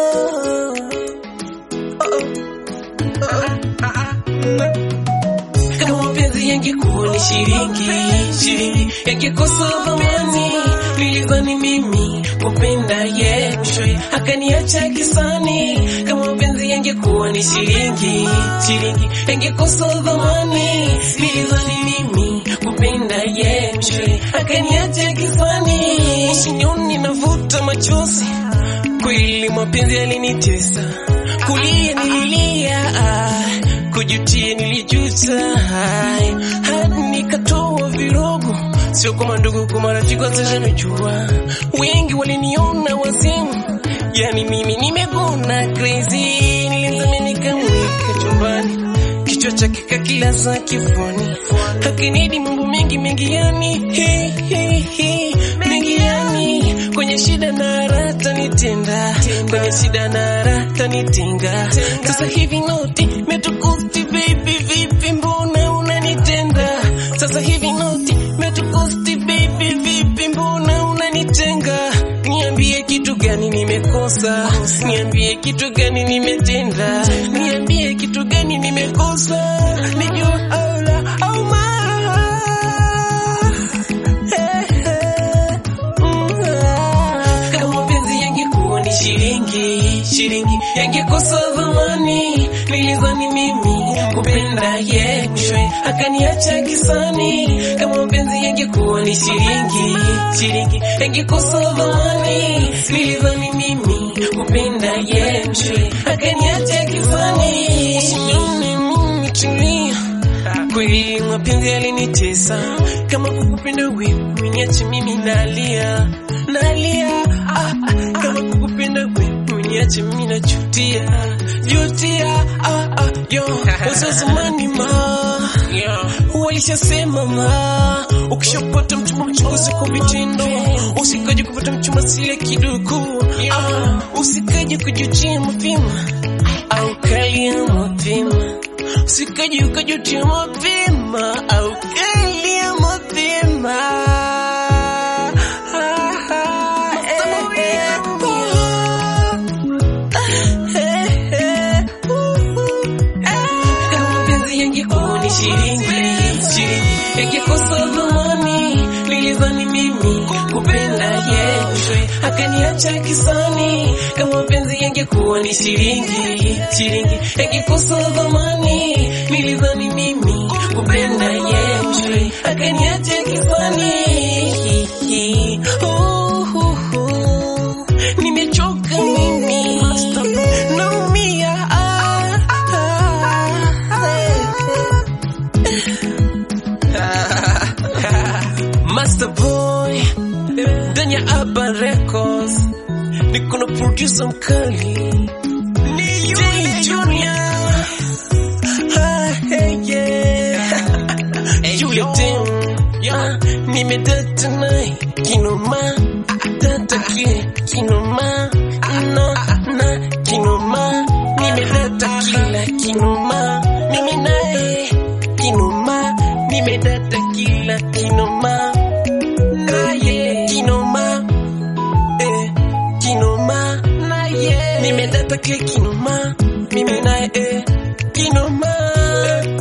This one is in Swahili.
Kama mapenzi yangekuwa ni shilingi, shilingi yangekosa thamani. Nilidhani mimi kupenda ye, mwishowe akaniacha kisani. Kama mapenzi yangekuwa ni shilingi, shilingi yangekosa thamani. Nilidhani mimi kupenda ye, mwishowe akaniacha kisani. Usinioni navuta machozi, kweli mapenzi yalinitesa. Kulia nililia, ah, kujutia nilijuta, ai, hadi nikatoa virogo, sio kwa mandugu, kwa marafiki watashanijua. Wengi waliniona wazimu, yani mimi nimegona crazy. Nilimzamia nikamweka chumbani, kichwa chake kakilaza kifuani, hakinidi mambo mengi mengi, yani hi, hi, hi, mengi yani kwenye shida na raha tanitenda, kwenye shida na raha tanitinga. Sasa hivi noti metukusti baby, vipi mbona unanitenda? Sasa hivi noti metukusti baby, vipi mbona unanitenga? Niambie kitu gani nimekosa, niambie kitu gani nimetenda, niambie kitu gani nimekosa, nijua au la au ma kama mapenzi yangekuwa ni shilingi, shilingi yangekosa thamani. Nilidhani mimi kupenda ye, mwishowe akaniacha kisani. Kama mapenzi yangekuwa ni shilingi, shilingi yangekosa thamani. Nilidhani mimi kupenda ye, mwishowe akaniacha kisani. Usinione mimi tulia kweli mapenzi yalinitesa, kama kukupenda wewe niache mimi nalia nalia, ah, ah, kama kukupenda wewe niache mimi najutia jutia, ah, ah, yo wazee zamani ma walishasema ma, ukishapata mchumba mchunguzi kwa vitendo, usikaje kupata mchumba sile kidogo, ah, usikaje kujutia mapema au kalia mapema usikaji ukajutia mapema au kalia mapema. Kama mapenzi yangekuwa ni shilingi, shilingi yangekosa thamani. Nilidhani mimi kupenda ye, mwishowe akaniacha kisani. Kama mapenzi yangekuwa ni shilingi, shilingi yangekosa thamani. Nilidhani mimi kupenda ye, mwishowe akaniacha kisani. Oh, oh, oh. Nimechoka mimi, naumia ah, ah. Master Boy ndani ya Urban Records, niko na producer mkali ni Jay Junior. Ah, hey, yeah. Yule dem, yeah, nimedata naye kinoma, data kile kinoma, no, na kinoma, nimedata kila kinoma, mimi naye kinoma, nimedata kila kinoma, naye kinoma, eh, kinoma, naye nimedata kile kinoma, mimi naye eh, kinoma.